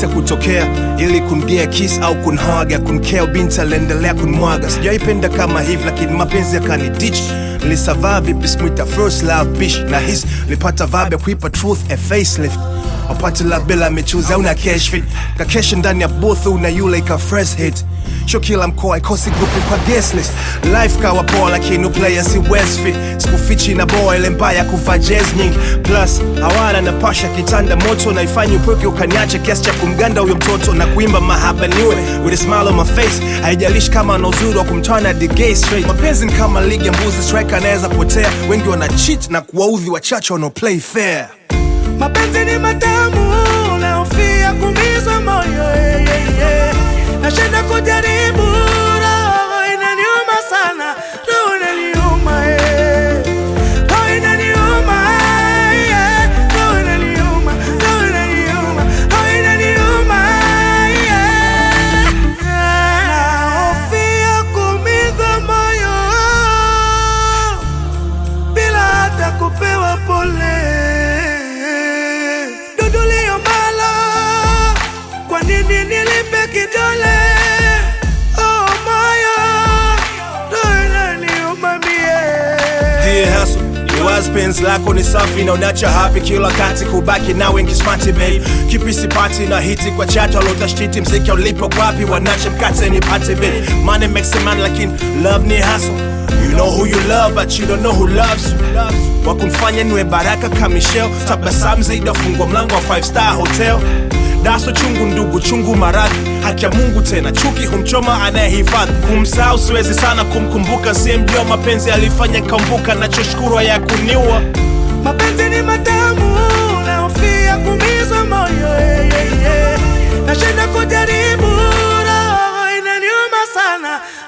chance ya kutokea ili kungia kiss au kunhaga kunkea binti aliendelea kunmwaga sijaipenda kama hivi lakini mapenzi yakanidich nilisavaa vipi smita first love bish na his nilipata vibe ya kuipa truth a facelift wapate la bila michuzi au na cash fit kakesha ndani ya booth una yule ika fresh hit sho kila mkoa ikosi grupu kwa guest list life kawa poa lakini player si westfit sikufichi na boa ile mbaya kuvaa jazz nyingi plus hawana na pasha kitanda moto naifanya upweke ukaniache kiasi cha kumganda huyo mtoto na kuimba mahaba niwe with a smile on my face haijalishi kama ana uzuri wa kumtwana the gay straight mapenzi ni kama ligi ya mbuzi striker anaweza potea wengi wana cheat na kuwaudhi wachache wanao play fair mapenzi ni matamu naofia kumizwa moyo eh, eh, eh. nashinda kujaribu roho inaniuma sana roho inaniuma eh. roho inaniuma eh. roho inaniuma roho inaniuma roho inaniuma eh. naofia kumizwa moyo bila hata kupewa pole. Dudulio mbala, kwa nini nilipe kidole? Oh moyo, roho inaniuma mie. Dear hustle, Iwas penzi lako ni safi na unacha happy kila wakati kubaki na wengi smarty babe kipi sipati na hiti kwa chato alotashiti mziki ulipo kwapi wanache mkate ni pate babe money makes a man lakini love ni hustle You know who you love but you don't know who loves you wakumfanya niwe baraka kama Michelle tabasamu zaidi afungwa mlango wa five star hotel daso chungu ndugu chungu maradhi haki ya mungu tena chuki humchoma anayehifadhi kumsahau siwezi sana kumkumbuka siyemjua mapenzi alifanya kambuka nachoshukuru ya kuniua Mapenzi ni matamu, naofia kumizwa moyo eh, eh, eh. Nashinda kujaribu, roho inaniuma sana